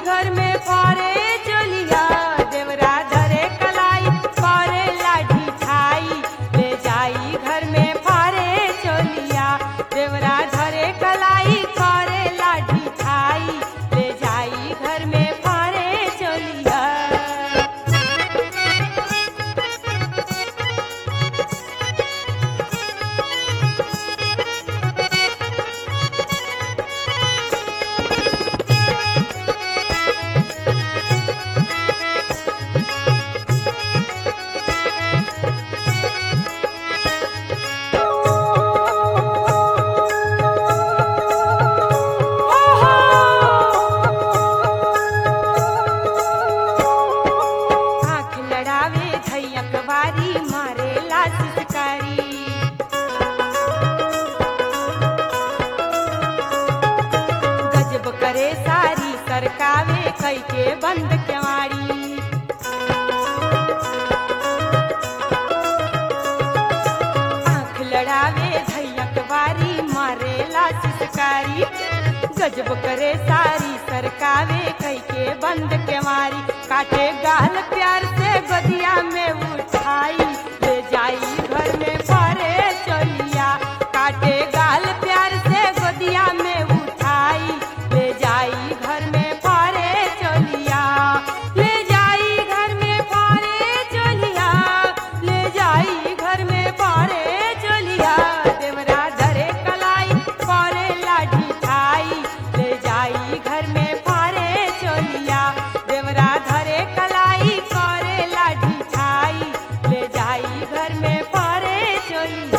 घर में पारे चलिया देवरा धरे कलाई पारे लाठी खाई ले जाई घर में पारे चलिया देवरा धरे कलाई पारे लाठी खाई ले जाई घर में पारे चलिया आँख लड़ावे धैयक बारी मारे लाशकारी गजब करे सारी सरकावे कई के बंद केवाड़ी आँख लड़ावे धैयक बारी मारे लाशकारी गजब करे सारी सरकावे कई के बंद के मारी काटे गाल प्यार से गदिया में उठाई ले जाई घर में परे चलिया काटे गाल प्यार से गदिया में उठाई ले जाई घर में परे चलिया ले जाई घर में परे चलिया ले जाई घर में परे चलिया देवरा धरे कलाई परे लाठी खाई ले जाई घर में परे चलिया देवरा धरे कलाई परे लाठी खाई ले जाई घर में परे चलिया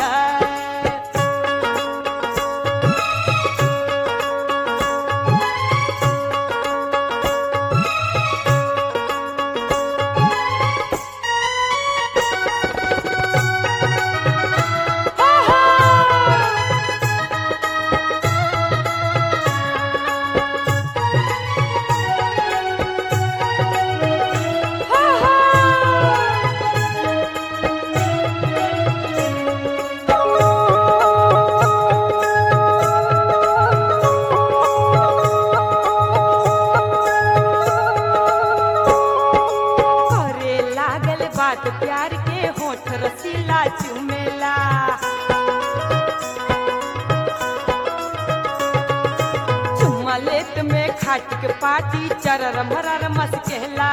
करे लागल बात प्यार के होठ रसीला चुमेला चुम्मा लेत में खाट के पाटी चरर मरर मस्केला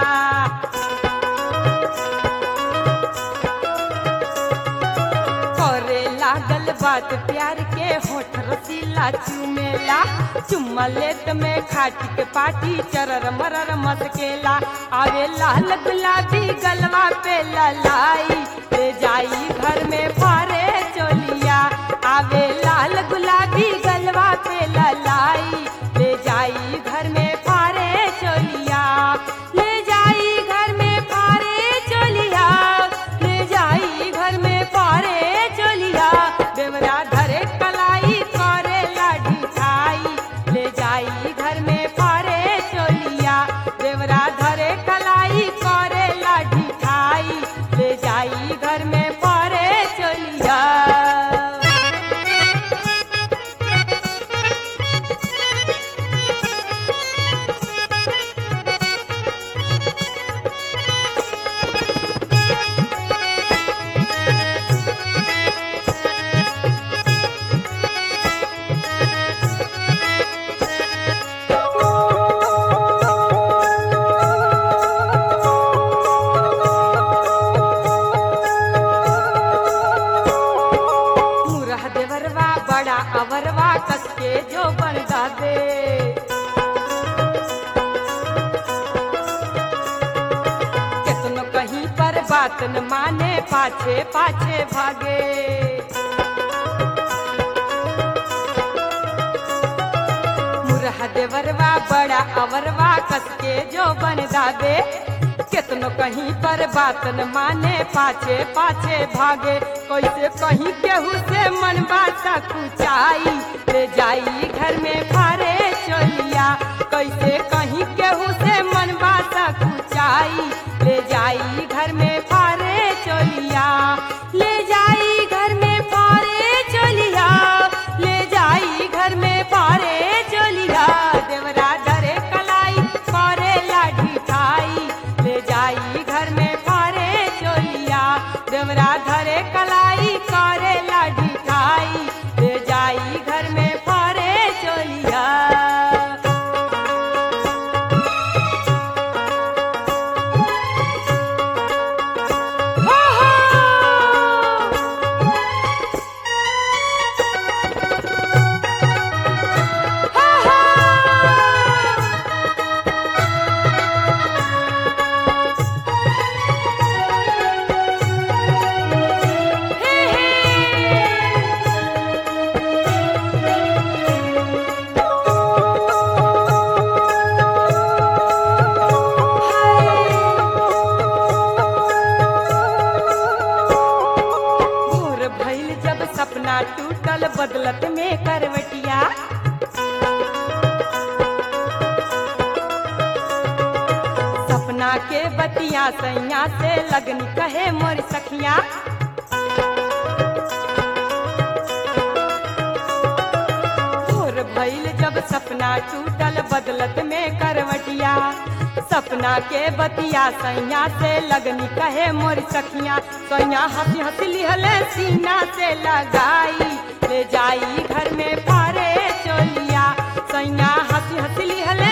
करे लागल बात प्यार के होठ रसीला चुमेला चुम्मा लेत में खाट के पाटी चरर मरर मस्केला आवे लाल गुलाबी गलवा पे ललाई ले जाई घर में फारे चोलिया आवे लाल गुलाबी गलवा पे ललाई ले जाई घर में फारे चोलिया ले जाई घर में फारे चोलिया ले जाई घर में फारे चोलिया देवरा धरे कलाई करे लाठी खाई ले जाई घर में फारे चोलिया देवरा धरे कलाई करे लाठी खाई ले जाई घर में फारे चोलिया मुरह देवरवा बड़ा अवरवा कसके जो बन दे केतनो कहीं पर बात न माने पाछे पाछे भागे मुरह देवरवा बड़ा अवरवा कसके जो बन दादे केतनो कहीं पर बात न माने पाछे पाछे भागे कैसे कहीं केहू से मन बात कुचाई ले जाई घर में फारे चलिया कैसे कहीं केहू से मन बात कुचाई ले जाई घर में फारे चलिया ले जाई घर में फारे चलिया ले जाई घर में फारे चलिया देवरा डरे कलाई फारे सपना के बतिया सैया से लगन कहे मोर सखिया भोर भइल जब सपना टूटल बदलत में करवटिया सपना के बतिया सैया से लगनी कहे मोर सखिया सैया हंसी हंसी लिहले सीना से लगाई ले जाई घर में फारे चोलिया सैया हंसी हंसी लिहले